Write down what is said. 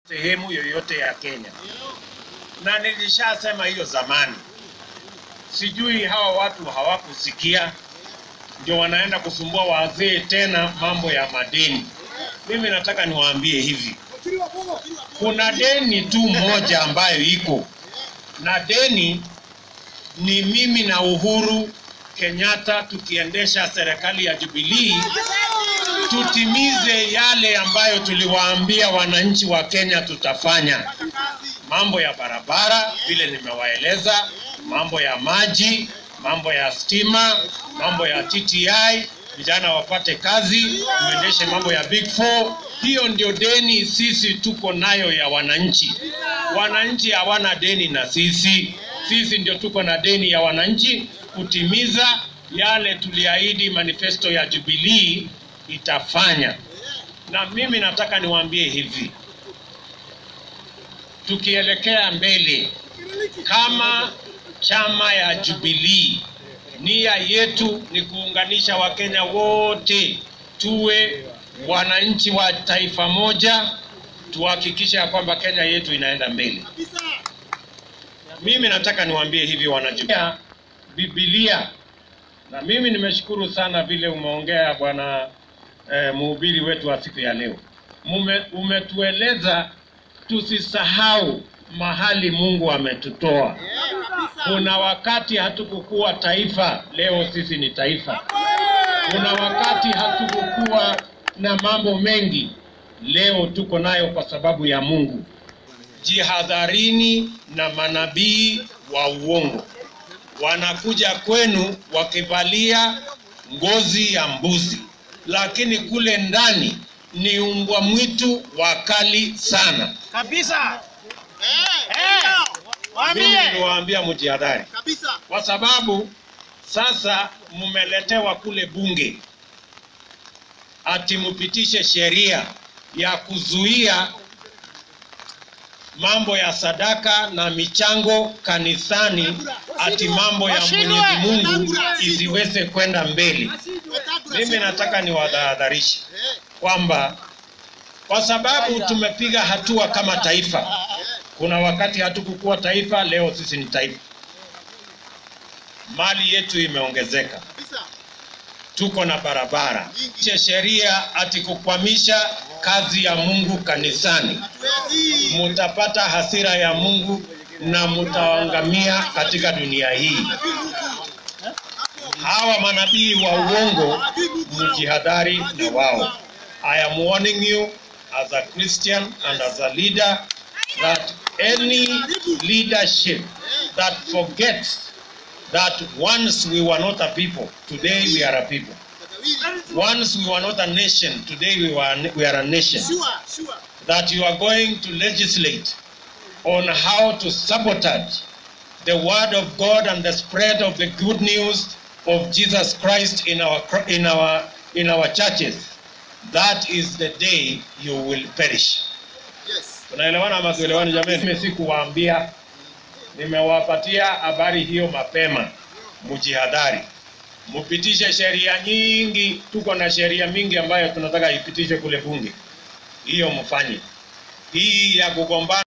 sehemu yoyote ya Kenya, na nilishasema hiyo zamani. Sijui hawa watu hawakusikia, ndio wanaenda kusumbua wazee tena mambo ya madeni. Mimi nataka niwaambie hivi, kuna deni tu moja ambayo iko na deni ni mimi na Uhuru Kenyatta tukiendesha serikali ya Jubilee tutimize yale ambayo tuliwaambia wananchi wa Kenya tutafanya. Mambo ya barabara vile nimewaeleza, mambo ya maji, mambo ya stima, mambo ya TTI, vijana wapate kazi, tuendeshe mambo ya Big Four. Hiyo ndio deni sisi tuko nayo ya wananchi. Wananchi hawana deni na sisi, sisi ndio tuko na deni ya wananchi kutimiza yale tuliahidi manifesto ya Jubilee itafanya. Na mimi nataka niwaambie hivi, tukielekea mbele kama chama ya Jubilee, nia yetu ni kuunganisha Wakenya wote tuwe wananchi wa taifa moja, tuhakikishe ya kwamba Kenya yetu inaenda mbele. Mimi nataka niwaambie hivi wanajubilee, Biblia na mimi nimeshukuru sana vile umeongea bwana eh, mhubiri wetu wa siku ya leo. Mume, umetueleza tusisahau mahali Mungu ametutoa. Kuna wakati hatukukuwa taifa, leo sisi ni taifa. Kuna wakati hatukukuwa na mambo mengi, leo tuko nayo kwa sababu ya Mungu. Jihadharini na manabii wa uongo wanakuja kwenu wakivalia ngozi ya mbuzi, lakini kule ndani ni umbwa mwitu wakali sana. kabisa. Eh, Mimi Waambie niwaambia mjihadhari, kabisa. kwa sababu sasa mmeletewa kule bunge ati mpitishe sheria ya kuzuia mambo ya sadaka na michango kanisani, ati mambo ya Mwenyezi Mungu isiweze kwenda mbele. Mimi nataka niwadhahadharishe kwamba kwa sababu tumepiga hatua kama taifa, kuna wakati hatukukuwa taifa, leo sisi ni taifa. Mali yetu imeongezeka, Kabisa. tuko na barabara. Che sheria ati kukwamisha kazi ya Mungu kanisani, Hatuwezi. mutapata hasira ya Mungu na mutaangamia katika dunia hii. Hawa manabii wa uongo, mjihadhari na wao. I am warning you as a Christian and as a leader that any leadership that forgets that once we were not a people, today we are a people. Once we were not a nation, today we, were, we are a nation. Sure, sure. That you are going to legislate on how to sabotage the word of God and the spread of the good news of Jesus Christ in our in our in our churches. That is the day you will perish. Yes. Tunaelewana ama tuelewani jamani? Mimi sikuwaambia, nimewapatia habari hiyo mapema, mjihadhari, mpitishe sheria nyingi. Tuko na sheria mingi ambayo tunataka ipitishe kule bunge, hiyo mfanye. Hii ya kugombana